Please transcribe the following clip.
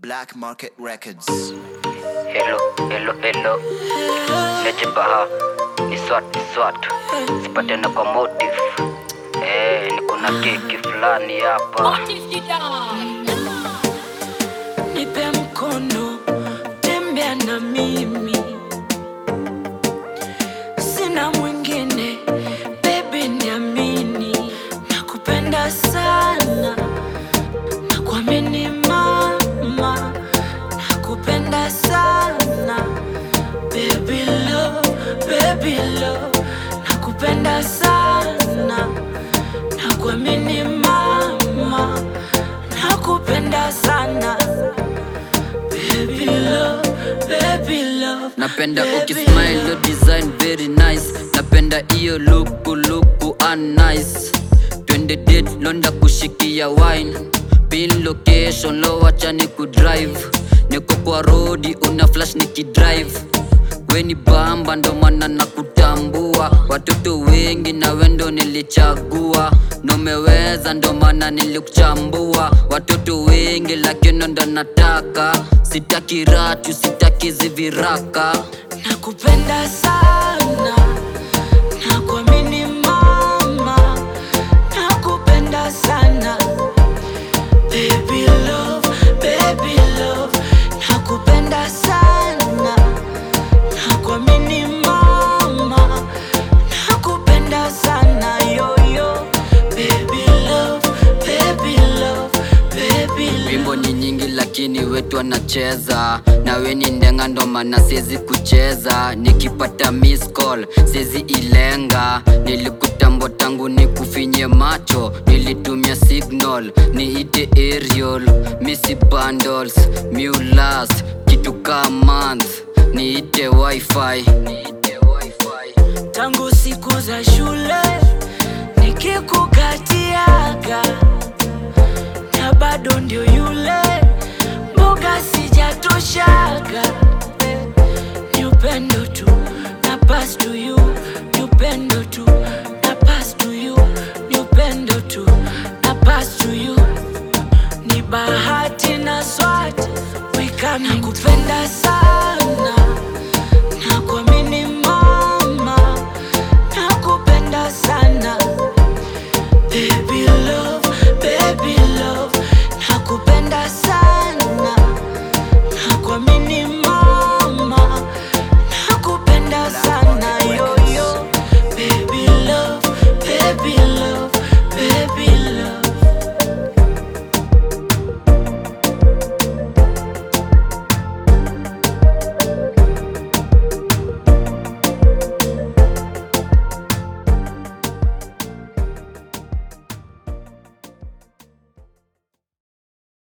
Black Market Records. Hello, hello, hello. Leje baha. Ni swat, ni swat. Sipatana kwa motive. Eh, niko na keki fulani hapa. nipe mkono, tembea na mimi, sina mwingine, baby niamini, nakupenda sana, nakuamini mama, nakupenda sana, baby love, baby love, nakupenda sana, nakuamini mama, nakupenda sana. Baby love, baby love. napenda baby ukismile love. your design very nice napenda iyo luku luku nice twende date londa kushikia wine pin location lo wacha ni kudrive niko kwa rodi una flash nikidrive weni bamba ndo maana na kutambua watoto wengi na wendo nilichagua nomeweza ndo maana nilikuchambua watoto wengi lakini ndo nataka sitaki ratu sitaki ziviraka nakupenda sana nakuamini mama nakupenda sana baby love baby love nakupenda sana nakuamini mama nakupenda sana yoyo baby love baby love baby love wimbo ni nyingi lakini wetu anacheza nawe ni ndenga ndo maana siezi kucheza nikipata miss call siezi ilenga nilikutambo tangu nikufinye macho nilitumia signal niite aerial misi bundles mulas kitu ka month niite wifi niite wifi tangu siku za shule nikikukatiaga na bado ndio yule mboga sijatoshaga ni upendo tu na pass to you ni upendo tu na pass to you ni upendo tu na pass to you ni bahati na swati wikana kupenda